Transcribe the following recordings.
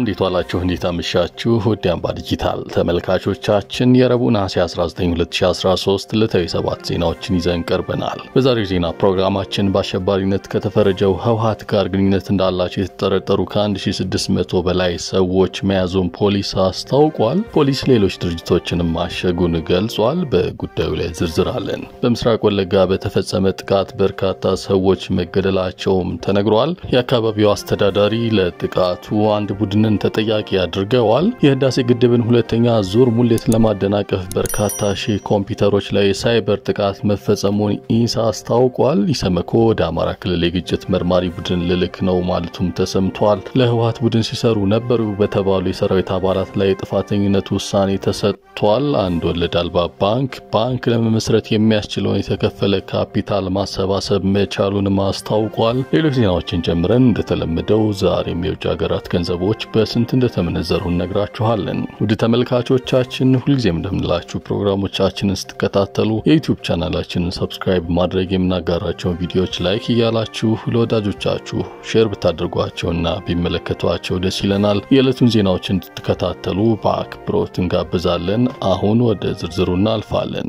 እንዴት ዋላችሁ? እንዴት አመሻችሁ? ውድ አምባ ዲጂታል ተመልካቾቻችን የረቡዕ ነሐሴ 19 2013 ዕለታዊ ሰባት ዜናዎችን ይዘን ቀርበናል። በዛሬው ዜና ፕሮግራማችን በአሸባሪነት ከተፈረጀው ህወሓት ጋር ግንኙነት እንዳላቸው የተጠረጠሩ ከ1600 በላይ ሰዎች መያዙን ፖሊስ አስታውቋል። ፖሊስ ሌሎች ድርጅቶችንም ማሸጉን ገልጿል። በጉዳዩ ላይ ዝርዝር አለን። በምስራቅ ወለጋ በተፈጸመ ጥቃት በርካታ ሰዎች መገደላቸውም ተነግሯል። የአካባቢው አስተዳዳሪ ለጥቃቱ አንድ ቡድንን ተጠያቂ አድርገዋል። የህዳሴ ግድብን ሁለተኛ ዙር ሙሌትን ለማደናቀፍ በርካታ ሺህ ኮምፒውተሮች ላይ የሳይበር ጥቃት መፈጸሙን ኢንሳ አስታውቋል። ኢሰመኮ ወደ አማራ ክልል የግጭት መርማሪ ቡድን ልልክ ነው ማለቱም ተሰምቷል። ለህወሓት ቡድን ሲሰሩ ነበሩ በተባሉ የሰራዊት አባላት ላይ የጥፋተኝነት ውሳኔ ተሰጥቷል። አንድ ወለድ አልባ ባንክ ባንክ ለመመስረት የሚያስችለውን የተከፈለ ካፒታል ማሰባሰብ መቻሉንም አስታውቋል። ሌሎች ዜናዎችን ጨምረን እንደተለመደው ዛሬም የውጭ ሀገራት ገንዘቦች በስንት እንደተመነዘሩ እነግራችኋለን። ውድ ተመልካቾቻችን ሁልጊዜም እንደምንላችሁ ፕሮግራሞቻችንን ስትከታተሉ የዩቲዩብ ቻናላችንን ሰብስክራይብ ማድረግ የምናጋራቸውን ቪዲዮዎች ላይክ እያላችሁ ለወዳጆቻችሁ ሼር ብታደርጓቸውና ቢመለከቷቸው ደስ ይለናል። የዕለቱን ዜናዎች እንድትከታተሉ በአክብሮት እንጋብዛለን። አሁን ወደ ዝርዝሩ እናልፋለን።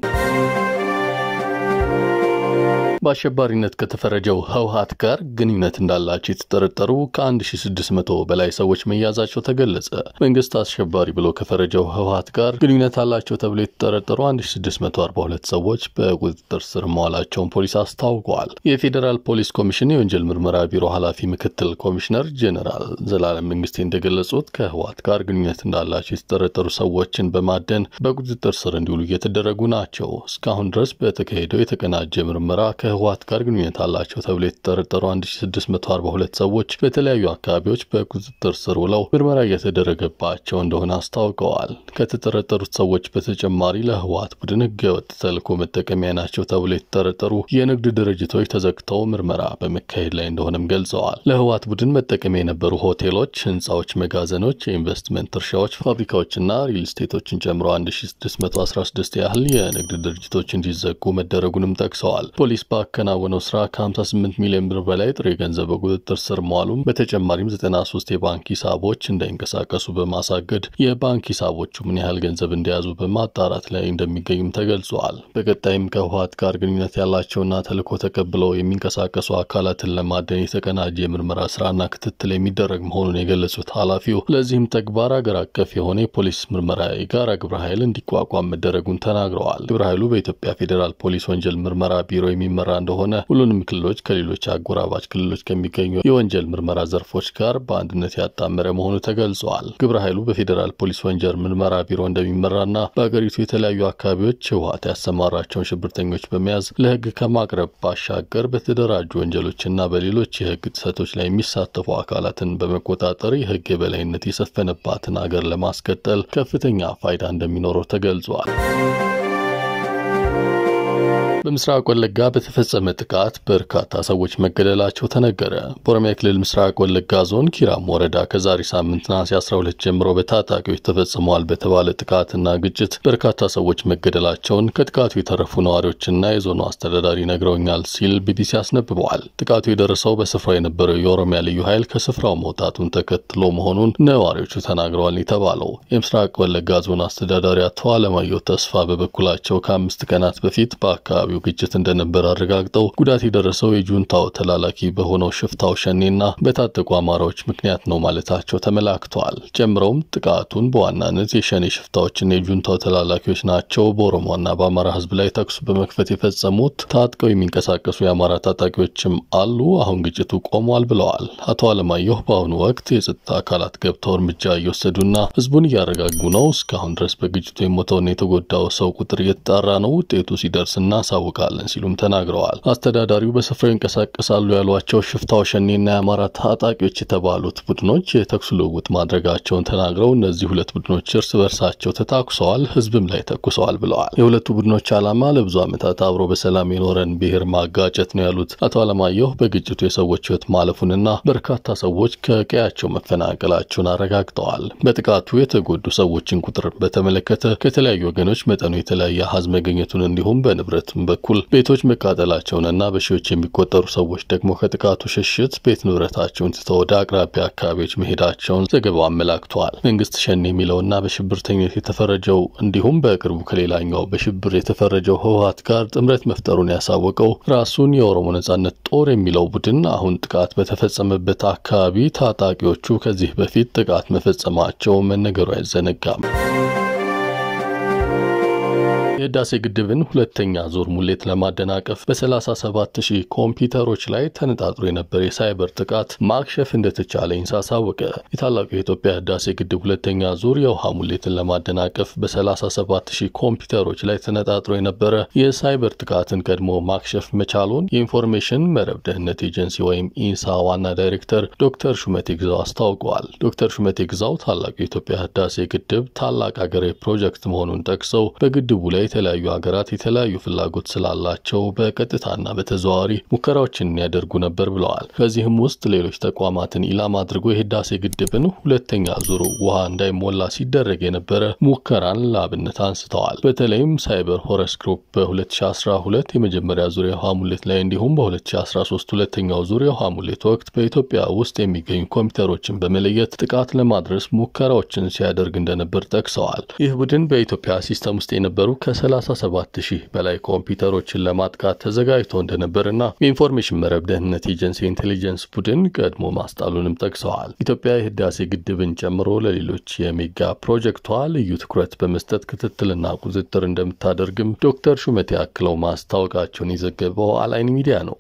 በአሸባሪነት ከተፈረጀው ህወሓት ጋር ግንኙነት እንዳላቸው የተጠረጠሩ ከ1600 በላይ ሰዎች መያዛቸው ተገለጸ። መንግስት አሸባሪ ብሎ ከፈረጀው ህወሓት ጋር ግንኙነት አላቸው ተብሎ የተጠረጠሩ 1642 ሰዎች በቁጥጥር ስር መዋላቸውን ፖሊስ አስታውቀዋል። የፌዴራል ፖሊስ ኮሚሽን የወንጀል ምርመራ ቢሮ ኃላፊ ምክትል ኮሚሽነር ጄኔራል ዘላለም መንግስቴ እንደገለጹት ከህወሓት ጋር ግንኙነት እንዳላቸው የተጠረጠሩ ሰዎችን በማደን በቁጥጥር ስር እንዲውሉ እየተደረጉ ናቸው። እስካሁን ድረስ በተካሄደው የተቀናጀ ምርመራ ከህወሓት ጋር ግንኙነት አላቸው ተብሎ የተጠረጠሩ 1642 ሰዎች በተለያዩ አካባቢዎች በቁጥጥር ስር ውለው ምርመራ እየተደረገባቸው እንደሆነ አስታውቀዋል። ከተጠረጠሩት ሰዎች በተጨማሪ ለህወሓት ቡድን ህገወጥ ተልዕኮ መጠቀሚያ ናቸው ተብሎ የተጠረጠሩ የንግድ ድርጅቶች ተዘግተው ምርመራ በመካሄድ ላይ እንደሆነም ገልጸዋል። ለህወሓት ቡድን መጠቀሚያ የነበሩ ሆቴሎች፣ ህንፃዎች፣ መጋዘኖች፣ የኢንቨስትመንት እርሻዎች፣ ፋብሪካዎችና ሪል ስቴቶችን ጨምሮ 1616 ያህል የንግድ ድርጅቶች እንዲዘጉ መደረጉንም ጠቅሰዋል። ፖሊስ ባከናወነው ስራ ከ58 ሚሊዮን ብር በላይ ጥሬ ገንዘብ በቁጥጥር ስር መዋሉም በተጨማሪም 93 የባንክ ሂሳቦች እንዳይንቀሳቀሱ በማሳገድ የባንክ ሂሳቦቹ ምን ያህል ገንዘብ እንደያዙ በማጣራት ላይ እንደሚገኙም ተገልጿል። በቀጣይም ከህወሓት ጋር ግንኙነት ያላቸውና ተልዕኮ ተቀብለው የሚንቀሳቀሱ አካላትን ለማደን የተቀናጀ የምርመራ ስራና ክትትል የሚደረግ መሆኑን የገለጹት ኃላፊው ለዚህም ተግባር አገር አቀፍ የሆነ የፖሊስ ምርመራ የጋራ ግብረ ኃይል እንዲቋቋም መደረጉን ተናግረዋል። ግብረ ኃይሉ በኢትዮጵያ ፌዴራል ፖሊስ ወንጀል ምርመራ ቢሮ የሚመራ እንደሆነ ሁሉንም ክልሎች ከሌሎች አጎራባች ክልሎች ከሚገኙ የወንጀል ምርመራ ዘርፎች ጋር በአንድነት ያጣመረ መሆኑ ተገልጿል። ግብረ ኃይሉ በፌዴራል ፖሊስ ወንጀል ምርመራ ቢሮ እንደሚመራና በአገሪቱ የተለያዩ አካባቢዎች ህወሓት ያሰማራቸውን ሽብርተኞች በመያዝ ለህግ ከማቅረብ ባሻገር በተደራጁ ወንጀሎችና በሌሎች የህግ ጥሰቶች ላይ የሚሳተፉ አካላትን በመቆጣጠር የህግ የበላይነት የሰፈነባትን አገር ለማስቀጠል ከፍተኛ ፋይዳ እንደሚኖረው ተገልጿል። በምስራቅ ወለጋ በተፈጸመ ጥቃት በርካታ ሰዎች መገደላቸው ተነገረ። በኦሮሚያ ክልል ምስራቅ ወለጋ ዞን ኪራም ወረዳ ከዛሬ ሳምንት ነሐሴ 12 ጀምሮ በታጣቂዎች ተፈጽመዋል በተባለ ጥቃትና ግጭት በርካታ ሰዎች መገደላቸውን ከጥቃቱ የተረፉ ነዋሪዎችና የዞኑ አስተዳዳሪ ነግረውኛል ሲል ቢቢሲ አስነብበዋል። ጥቃቱ የደረሰው በስፍራው የነበረው የኦሮሚያ ልዩ ኃይል ከስፍራው መውጣቱን ተከትሎ መሆኑን ነዋሪዎቹ ተናግረዋል የተባለው የምስራቅ ወለጋ ዞን አስተዳዳሪ አቶ አለማየሁ ተስፋ በበኩላቸው ከአምስት ቀናት በፊት በአካባቢው ግጭት እንደነበር አረጋግጠው ጉዳት የደረሰው የጁንታው ተላላኪ በሆነው ሽፍታው ሸኔና በታጠቁ አማራዎች ምክንያት ነው ማለታቸው ተመላክተዋል። ጨምረውም ጥቃቱን በዋናነት የሸኔ ሽፍታዎችና የጁንታው ተላላኪዎች ናቸው በኦሮሞና በአማራ ሕዝብ ላይ ተኩስ በመክፈት የፈጸሙት ታጥቀው የሚንቀሳቀሱ የአማራ ታጣቂዎችም አሉ። አሁን ግጭቱ ቆሟል ብለዋል። አቶ አለማየሁ በአሁኑ ወቅት የጸጥታ አካላት ገብተው እርምጃ እየወሰዱና ሕዝቡን እያረጋጉ ነው። እስካሁን ድረስ በግጭቱ የሞተውና የተጎዳው ሰው ቁጥር እየተጣራ ነው። ውጤቱ ሲደርስና እናሳውቃለን ሲሉም ተናግረዋል። አስተዳዳሪው በስፍራው ይንቀሳቀሳሉ ያሏቸው ሽፍታው ሸኔና የአማራ ታጣቂዎች የተባሉት ቡድኖች የተኩስ ልውውጥ ማድረጋቸውን ተናግረው እነዚህ ሁለት ቡድኖች እርስ በርሳቸው ተታኩሰዋል፣ ህዝብም ላይ ተኩሰዋል ብለዋል። የሁለቱ ቡድኖች ዓላማ ለብዙ ዓመታት አብሮ በሰላም የኖረን ብሔር ማጋጨት ነው ያሉት አቶ አለማየሁ በግጭቱ የሰዎች ህይወት ማለፉንና በርካታ ሰዎች ከቀያቸው መፈናቀላቸውን አረጋግጠዋል። በጥቃቱ የተጎዱ ሰዎችን ቁጥር በተመለከተ ከተለያዩ ወገኖች መጠኑ የተለያየ አሃዝ መገኘቱን እንዲሁም በንብረት በኩል ቤቶች መቃጠላቸውንና በሺዎች የሚቆጠሩ ሰዎች ደግሞ ከጥቃቱ ሽሽት ቤት ንብረታቸውን ትተው ወደ አቅራቢያ አካባቢዎች መሄዳቸውን ዘገባው አመላክቷል። መንግስት ሸኔ የሚለውና በሽብርተኝነት የተፈረጀው እንዲሁም በቅርቡ ከሌላኛው በሽብር የተፈረጀው ህወሀት ጋር ጥምረት መፍጠሩን ያሳወቀው ራሱን የኦሮሞ ነጻነት ጦር የሚለው ቡድን አሁን ጥቃት በተፈጸመበት አካባቢ ታጣቂዎቹ ከዚህ በፊት ጥቃት መፈጸማቸው መነገሩ አይዘነጋም። የህዳሴ ግድብን ሁለተኛ ዙር ሙሌት ለማደናቀፍ በ37 ሺህ ኮምፒውተሮች ላይ ተነጣጥሮ የነበረ የሳይበር ጥቃት ማክሸፍ እንደተቻለ ኢንሳ አሳወቀ። የታላቁ የኢትዮጵያ ህዳሴ ግድብ ሁለተኛ ዙር የውሃ ሙሌትን ለማደናቀፍ በ37 ሺህ ኮምፒውተሮች ላይ ተነጣጥሮ የነበረ የሳይበር ጥቃትን ቀድሞ ማክሸፍ መቻሉን የኢንፎርሜሽን መረብ ደህንነት ኤጀንሲ ወይም ኢንሳ ዋና ዳይሬክተር ዶክተር ሹመቴ ግዛው አስታውቀዋል። ዶክተር ሹመቴ ግዛው ታላቁ የኢትዮጵያ ህዳሴ ግድብ ታላቅ ሀገራዊ ፕሮጀክት መሆኑን ጠቅሰው በግድቡ ላይ የተለያዩ ሀገራት የተለያዩ ፍላጎት ስላላቸው በቀጥታና በተዘዋዋሪ ሙከራዎችን ያደርጉ ነበር ብለዋል። በዚህም ውስጥ ሌሎች ተቋማትን ኢላማ አድርጎ የህዳሴ ግድብን ሁለተኛ ዙር ውሃ እንዳይሞላ ሲደረግ የነበረ ሙከራን ለአብነት አንስተዋል። በተለይም ሳይበር ሆረስ ግሩፕ በ2012 የመጀመሪያ ዙር የውሃ ሙሌት ላይ እንዲሁም በ2013 ሁለተኛው ዙር የውሃ ሙሌት ወቅት በኢትዮጵያ ውስጥ የሚገኙ ኮምፒውተሮችን በመለየት ጥቃት ለማድረስ ሙከራዎችን ሲያደርግ እንደነበር ጠቅሰዋል። ይህ ቡድን በኢትዮጵያ ሲስተም ውስጥ የነበሩ ከ37 ሺህ በላይ ኮምፒውተሮችን ለማጥቃት ተዘጋጅቶ እንደነበርና የኢንፎርሜሽን መረብ ደህንነት ኤጀንሲ ኢንቴሊጀንስ ቡድን ቀድሞ ማስጣሉንም ጠቅሰዋል። ኢትዮጵያ የህዳሴ ግድብን ጨምሮ ለሌሎች የሜጋ ፕሮጀክቷ ልዩ ትኩረት በመስጠት ክትትልና ቁጥጥር እንደምታደርግም ዶክተር ሹመቴ አክለው ማስታወቃቸውን የዘገበው አላይን ሚዲያ ነው።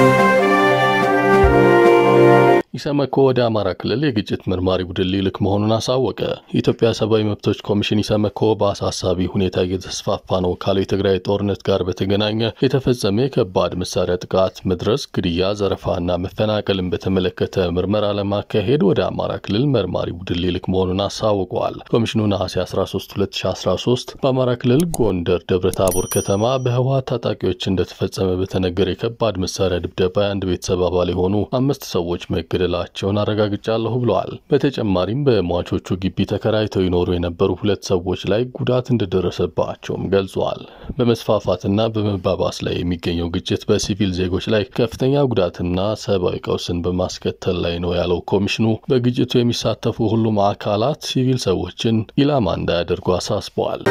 ኢሰመኮ ወደ አማራ ክልል የግጭት መርማሪ ቡድን ሊልክ መሆኑን አሳወቀ። የኢትዮጵያ ሰብአዊ መብቶች ኮሚሽን ኢሰመኮ በአሳሳቢ ሁኔታ እየተስፋፋ ነው ካለው የትግራይ ጦርነት ጋር በተገናኘ የተፈጸመ የከባድ መሳሪያ ጥቃት፣ መድረስ፣ ግድያ፣ ዘረፋና መፈናቀልን በተመለከተ ምርመራ ለማካሄድ ወደ አማራ ክልል መርማሪ ቡድን ሊልክ መሆኑን አሳውቀዋል። ኮሚሽኑ ነሐሴ 13 2013 በአማራ ክልል ጎንደር ደብረ ታቦር ከተማ በህወሀት ታጣቂዎች እንደተፈጸመ በተነገረ የከባድ መሳሪያ ድብደባ የአንድ ቤተሰብ አባል የሆኑ አምስት ሰዎች መገደ ላቸውን አረጋግጫለሁ ብለዋል። በተጨማሪም በሟቾቹ ግቢ ተከራይተው ይኖሩ የነበሩ ሁለት ሰዎች ላይ ጉዳት እንደደረሰባቸውም ገልጿል። በመስፋፋትና በመባባስ ላይ የሚገኘው ግጭት በሲቪል ዜጎች ላይ ከፍተኛ ጉዳትና ሰብአዊ ቀውስን በማስከተል ላይ ነው ያለው ኮሚሽኑ በግጭቱ የሚሳተፉ ሁሉም አካላት ሲቪል ሰዎችን ኢላማ እንዳያደርጉ አሳስበዋል።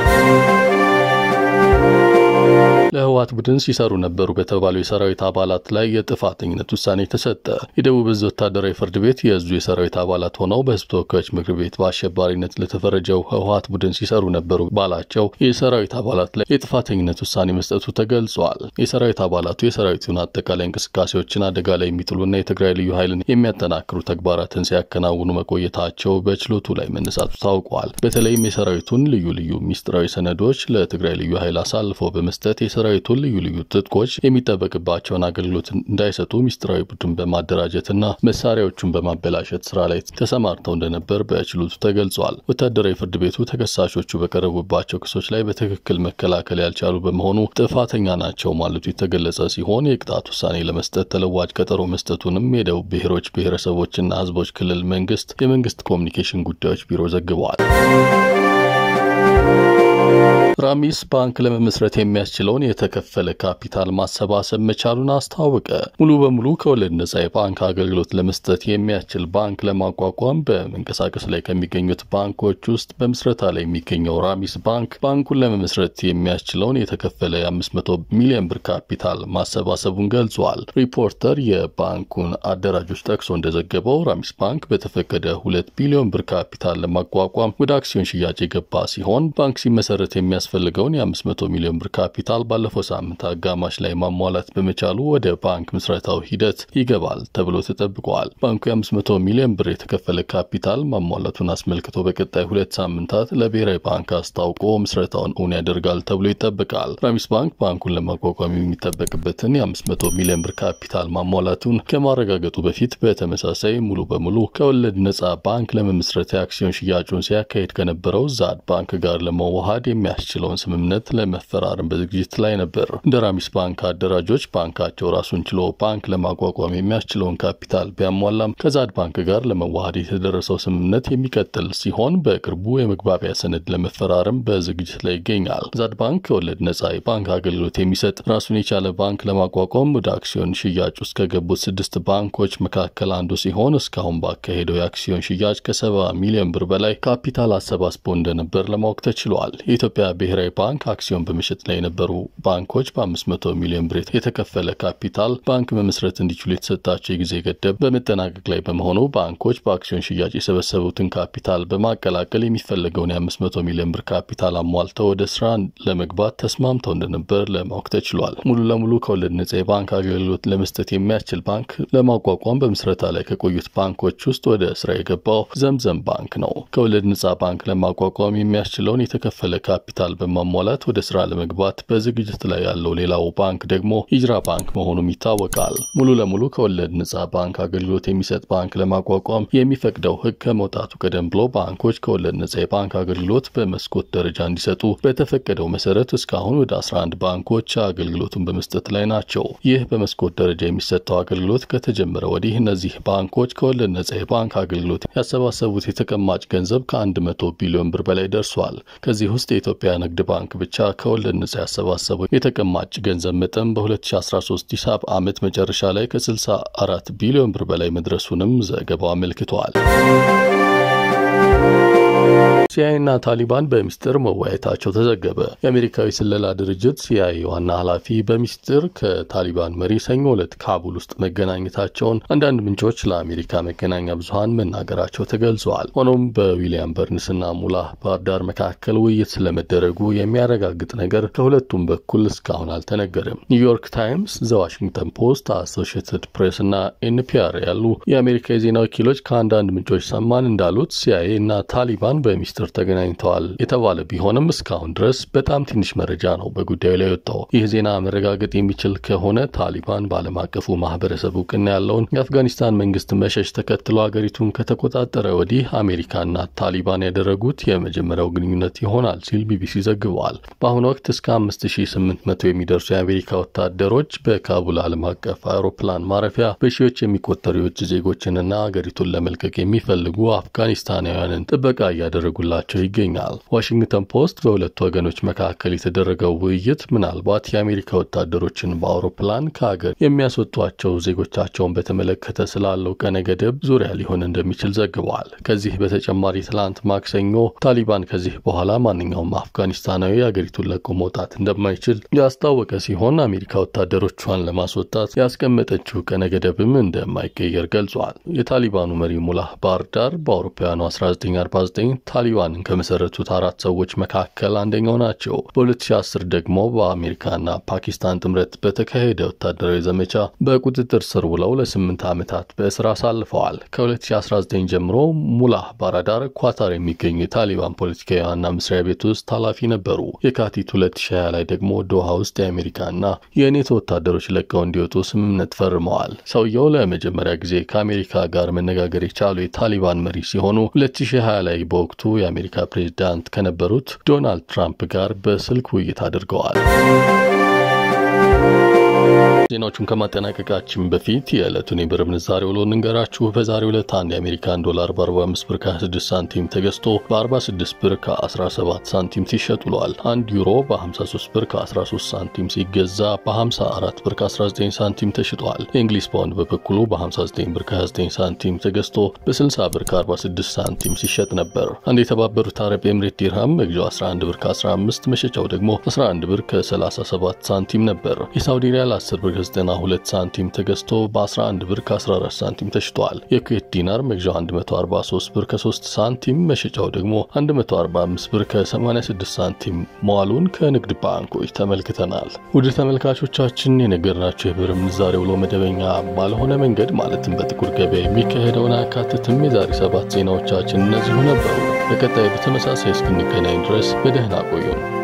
ለህወሓት ቡድን ሲሰሩ ነበሩ በተባሉ የሰራዊት አባላት ላይ የጥፋተኝነት ውሳኔ ተሰጠ። የደቡብ እዝ ወታደራዊ ፍርድ ቤት የእዙ የሰራዊት አባላት ሆነው በህዝብ ተወካዮች ምክር ቤት በአሸባሪነት ለተፈረጀው ህወሓት ቡድን ሲሰሩ ነበሩ ባላቸው የሰራዊት አባላት ላይ የጥፋተኝነት ውሳኔ መስጠቱ ተገልጿል። የሰራዊት አባላቱ የሰራዊቱን አጠቃላይ እንቅስቃሴዎችን አደጋ ላይ የሚጥሉና የትግራይ ልዩ ኃይልን የሚያጠናክሩ ተግባራትን ሲያከናውኑ መቆየታቸው በችሎቱ ላይ መነሳቱ ታውቋል። በተለይም የሰራዊቱን ልዩ ልዩ ሚስጥራዊ ሰነዶች ለትግራይ ልዩ ኃይል አሳልፈው በመስጠት የሰራዊቱን ልዩ ልዩ ትጥቆች የሚጠበቅባቸውን አገልግሎት እንዳይሰጡ ሚስጥራዊ ቡድን በማደራጀትና መሳሪያዎቹን በማበላሸት ስራ ላይ ተሰማርተው እንደነበር በችሎቱ ተገልጿል። ወታደራዊ ፍርድ ቤቱ ተከሳሾቹ በቀረቡባቸው ክሶች ላይ በትክክል መከላከል ያልቻሉ በመሆኑ ጥፋተኛ ናቸው ማለቱ የተገለጸ ሲሆን የቅጣት ውሳኔ ለመስጠት ተለዋጭ ቀጠሮ መስጠቱንም የደቡብ ብሔሮች ብሔረሰቦችና ህዝቦች ክልል መንግስት የመንግስት ኮሚኒኬሽን ጉዳዮች ቢሮ ዘግበዋል። ራሚስ ባንክ ለመመስረት የሚያስችለውን የተከፈለ ካፒታል ማሰባሰብ መቻሉን አስታወቀ። ሙሉ በሙሉ ከወለድ ነጻ የባንክ አገልግሎት ለመስጠት የሚያስችል ባንክ ለማቋቋም በመንቀሳቀስ ላይ ከሚገኙት ባንኮች ውስጥ በምስረታ ላይ የሚገኘው ራሚስ ባንክ ባንኩን ለመመስረት የሚያስችለውን የተከፈለ የ500 ሚሊዮን ብር ካፒታል ማሰባሰቡን ገልጿል። ሪፖርተር የባንኩን አደራጆች ጠቅሶ እንደዘገበው ራሚስ ባንክ በተፈቀደ ሁለት ቢሊዮን ብር ካፒታል ለማቋቋም ወደ አክሲዮን ሽያጭ የገባ ሲሆን ባንክ ሲመሰረት የሚያስ የሚያስፈልገውን የ500 ሚሊዮን ብር ካፒታል ባለፈው ሳምንት አጋማሽ ላይ ማሟላት በመቻሉ ወደ ባንክ ምስረታው ሂደት ይገባል ተብሎ ተጠብቋል። ባንኩ የ500 ሚሊዮን ብር የተከፈለ ካፒታል ማሟላቱን አስመልክቶ በቀጣይ ሁለት ሳምንታት ለብሔራዊ ባንክ አስታውቆ ምስረታውን እውን ያደርጋል ተብሎ ይጠበቃል። ራሚስ ባንክ ባንኩን ለማቋቋም የሚጠበቅበትን የ500 ሚሊዮን ብር ካፒታል ማሟላቱን ከማረጋገጡ በፊት በተመሳሳይ ሙሉ በሙሉ ከወለድ ነጻ ባንክ ለመመስረት የአክሲዮን ሽያጩን ሲያካሄድ ከነበረው ዛድ ባንክ ጋር ለመዋሃድ የሚያስችል የሚያስችለውን ስምምነት ለመፈራረም በዝግጅት ላይ ነበር። እንደ ራሚስ ባንክ አደራጆች ባንካቸው ራሱን ችሎ ባንክ ለማቋቋም የሚያስችለውን ካፒታል ቢያሟላም ከዛድ ባንክ ጋር ለመዋሃድ የተደረሰው ስምምነት የሚቀጥል ሲሆን በቅርቡ የመግባቢያ ሰነድ ለመፈራረም በዝግጅት ላይ ይገኛል። ዛድ ባንክ ከወለድ ነጻ የባንክ አገልግሎት የሚሰጥ ራሱን የቻለ ባንክ ለማቋቋም ወደ አክሲዮን ሽያጭ ውስጥ ከገቡት ስድስት ባንኮች መካከል አንዱ ሲሆን እስካሁን ባካሄደው የአክሲዮን ሽያጭ ከሰባ ሚሊዮን ብር በላይ ካፒታል አሰባስቦ እንደነበር ለማወቅ ተችሏል። የኢትዮጵያ ብሔራዊ ባንክ አክሲዮን በመሸጥ ላይ የነበሩ ባንኮች በ500 ሚሊዮን ብር የተከፈለ ካፒታል ባንክ መመስረት እንዲችሉ የተሰጣቸው የጊዜ ገደብ በመጠናቀቅ ላይ በመሆኑ ባንኮች በአክሲዮን ሽያጭ የሰበሰቡትን ካፒታል በማቀላቀል የሚፈለገውን የ500 ሚሊዮን ብር ካፒታል አሟልተው ወደ ስራ ለመግባት ተስማምተው እንደነበር ለማወቅ ተችሏል። ሙሉ ለሙሉ ከወለድ ነጻ የባንክ አገልግሎት ለመስጠት የሚያስችል ባንክ ለማቋቋም በምስረታ ላይ ከቆዩት ባንኮች ውስጥ ወደ ስራ የገባው ዘምዘም ባንክ ነው። ከወለድ ነጻ ባንክ ለማቋቋም የሚያስችለውን የተከፈለ ካፒታል በማሟላት ወደ ስራ ለመግባት በዝግጅት ላይ ያለው ሌላው ባንክ ደግሞ ሂጅራ ባንክ መሆኑም ይታወቃል። ሙሉ ለሙሉ ከወለድ ነጻ ባንክ አገልግሎት የሚሰጥ ባንክ ለማቋቋም የሚፈቅደው ሕግ ከመውጣቱ ቀደም ብሎ ባንኮች ከወለድ ነጻ የባንክ አገልግሎት በመስኮት ደረጃ እንዲሰጡ በተፈቀደው መሰረት እስካሁን ወደ 11 ባንኮች አገልግሎቱን በመስጠት ላይ ናቸው። ይህ በመስኮት ደረጃ የሚሰጠው አገልግሎት ከተጀመረ ወዲህ እነዚህ ባንኮች ከወለድ ነጻ የባንክ አገልግሎት ያሰባሰቡት የተቀማጭ ገንዘብ ከ100 ቢሊዮን ብር በላይ ደርሷል። ከዚህ ውስጥ የኢትዮጵያ ንግድ ባንክ ብቻ ከወለድ ነጻ ያሰባሰበው የተቀማጭ ገንዘብ መጠን በ2013 ሂሳብ ዓመት መጨረሻ ላይ ከ64 ቢሊዮን ብር በላይ መድረሱንም ዘገባው አመልክቷል። ሲአይኤ እና ታሊባን በሚስጥር መወያየታቸው ተዘገበ። የአሜሪካዊ ስለላ ድርጅት ሲአይኤ ዋና ኃላፊ በሚስጥር ከታሊባን መሪ ሰኞ ዕለት ካቡል ውስጥ መገናኘታቸውን አንዳንድ ምንጮች ለአሜሪካ መገናኛ ብዙኃን መናገራቸው ተገልጸዋል። ሆኖም በዊሊያም በርንስና ሙላህ ባርዳር መካከል ውይይት ስለመደረጉ የሚያረጋግጥ ነገር ከሁለቱም በኩል እስካሁን አልተነገረም። ኒውዮርክ ታይምስ፣ ዘ ዋሽንግተን ፖስት፣ አሶሺየትድ ፕሬስ እና ኤንፒአር ያሉ የአሜሪካ የዜና ወኪሎች ከአንዳንድ ምንጮች ሰማን እንዳሉት ሲአይኤ እና ታሊባን በሚስጥር ተገናኝተዋል የተባለ ቢሆንም እስካሁን ድረስ በጣም ትንሽ መረጃ ነው በጉዳዩ ላይ የወጣው። ይህ ዜና መረጋገጥ የሚችል ከሆነ ታሊባን በዓለም አቀፉ ማህበረሰብ እውቅና ያለውን የአፍጋኒስታን መንግስት መሸሽ ተከትሎ ሀገሪቱን ከተቆጣጠረ ወዲህ አሜሪካና ታሊባን ያደረጉት የመጀመሪያው ግንኙነት ይሆናል ሲል ቢቢሲ ዘግበዋል። በአሁኑ ወቅት እስከ 5800 የሚደርሱ የአሜሪካ ወታደሮች በካቡል ዓለም አቀፍ አውሮፕላን ማረፊያ በሺዎች የሚቆጠሩ የውጭ ዜጎችንና ሀገሪቱን ለመልቀቅ የሚፈልጉ አፍጋኒስታናውያንን ጥበቃ እያደረጉላቸው ይገኛል። ዋሽንግተን ፖስት በሁለቱ ወገኖች መካከል የተደረገው ውይይት ምናልባት የአሜሪካ ወታደሮችን በአውሮፕላን ከሀገር የሚያስወጧቸው ዜጎቻቸውን በተመለከተ ስላለው ቀነ ገደብ ዙሪያ ሊሆን እንደሚችል ዘግበዋል። ከዚህ በተጨማሪ ትላንት ማክሰኞ ታሊባን ከዚህ በኋላ ማንኛውም አፍጋኒስታናዊ ሀገሪቱን ለቆ መውጣት እንደማይችል ያስታወቀ ሲሆን አሜሪካ ወታደሮቿን ለማስወጣት ያስቀመጠችው ቀነ ገደብም እንደማይቀየር ገልጿል። የታሊባኑ መሪ ሙላህ ባርዳር በአውሮፓውያኑ 1949 ታሊባንን ከመሰረቱት አራት ሰዎች መካከል አንደኛው ናቸው። በ2010 ደግሞ በአሜሪካና ፓኪስታን ጥምረት በተካሄደ ወታደራዊ ዘመቻ በቁጥጥር ስር ውለው ለስምንት ዓመታት በእስር አሳልፈዋል። ከ2019 ጀምሮ ሙላህ ባራዳር ኳታር የሚገኙ የታሊባን ፖለቲካዊ ዋና መስሪያ ቤት ውስጥ ኃላፊ ነበሩ። የካቲት 2020 ላይ ደግሞ ዶሃ ውስጥ የአሜሪካና የኔቶ ወታደሮች ለቀው እንዲወጡ ስምምነት ፈርመዋል። ሰውየው ለመጀመሪያ ጊዜ ከአሜሪካ ጋር መነጋገር የቻሉ የታሊባን መሪ ሲሆኑ 2020 ላይ በወቅቱ የአሜሪካ ፕሬዚዳንት ከነበሩት ዶናልድ ትራምፕ ጋር በስልክ ውይይት አድርገዋል። ዜናዎቹን ከማጠናቀቃችን በፊት የዕለቱን የብር ምንዛሬ ውሎ እንንገራችሁ። በዛሬው ዕለት አንድ የአሜሪካን ዶላር በ45 ብር ከ26 ሳንቲም ተገዝቶ በ46 ብር ከ17 ሳንቲም ሲሸጥ ውሏል። አንድ ዩሮ በ53 ብር ከ13 ሳንቲም ሲገዛ በ54 ብር ከ19 ሳንቲም ተሽጧል። የእንግሊዝ ፓውንድ በበኩሉ በ59 ብር ከ29 ሳንቲም ተገዝቶ በ60 ብር ከ46 ሳንቲም ሲሸጥ ነበር። አንድ የተባበሩት አረብ ኤምሬት ዲርሃም መግዣው 11 ብር ከ15 መሸጫው ደግሞ 11 ብር ከ37 ሳንቲም ነበር። የሳውዲ ሪያል 10 ብር ከ92 ሳንቲም ተገዝቶ በ11 ብር ከ14 ሳንቲም ተሽጧል። የኩዌት ዲናር መግዣው 143 ብር ከ3 ሳንቲም መሸጫው ደግሞ 145 ብር ከ86 ሳንቲም መዋሉን ከንግድ ባንኮች ተመልክተናል። ውድ ተመልካቾቻችን የነገርናቸው የብር ምንዛሬ ውሎ መደበኛ ባልሆነ መንገድ ማለትም በጥቁር ገበያ የሚካሄደውን አያካትትም። የዛሬ ሰባት ዜናዎቻችን እነዚሁ ነበሩ። በቀጣይ በተመሳሳይ እስክንገናኝ ድረስ በደህና ቆዩን።